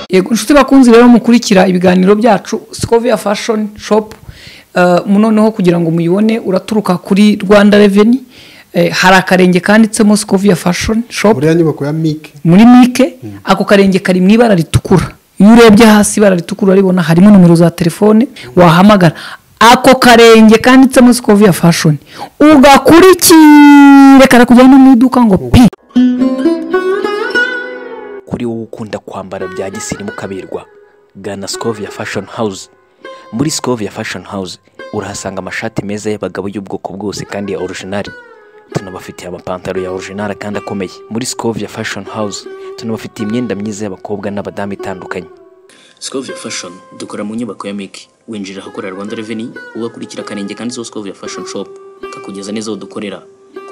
yego inshuti bakunze rero mukurikira ibiganiro byacu sikoviya fashoni shopu noneho kugira ngo muyibone uraturuka kuri rwanda reveni hari akarenge kanditsemo sikoviya fashoni shopu buriya nyubako ya mike muri mike ako karenge kari mu ibara ritukura iyo urebye hasi ibara ritukura uraribona harimo nomero za telefone wahamagara ako karenge kanditsemo sikoviya fashoni ugakurikire karakujyana no mu iduka ngo pi kuri wowe ukunda kwambara bya gisirimu ukaberwa gana sikoviya fashoni hawuze muri sikoviya fashoni hawuze urahasanga amashati meza y'abagabo y'ubwoko bwose kandi ya orujinari tunabafitiye amapantaro ya orujinari kandi akomeye muri sikoviya fashoni hawuze tunabafitiye imyenda myiza y'abakobwa n'abadamu itandukanye Scovia Fashion dukora mu nyubako ya Miki winjira ahakorera Rwanda Revenue ugakurikira akarenge kanditseho Scovia Fashion Shop kakugeza neza aho dukorera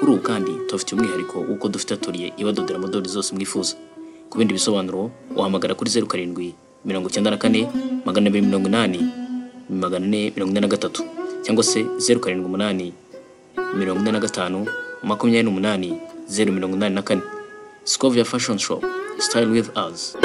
kuri ubu kandi tubafite umwihariko w'uko dufite atoriye ibadodera modeli zose mwifuza ku bindi bisobanuro wahamagara kuri zeru karindwi mirongo icyenda na kane magana abiri mirongo inani magana ane mirongo ine na gatatu cyangwa se zeru karindwi umunani mirongo ine na gatanu makumyabiri n'umunani zeru mirongo inani na kane Scovia Fashion Shop Style with us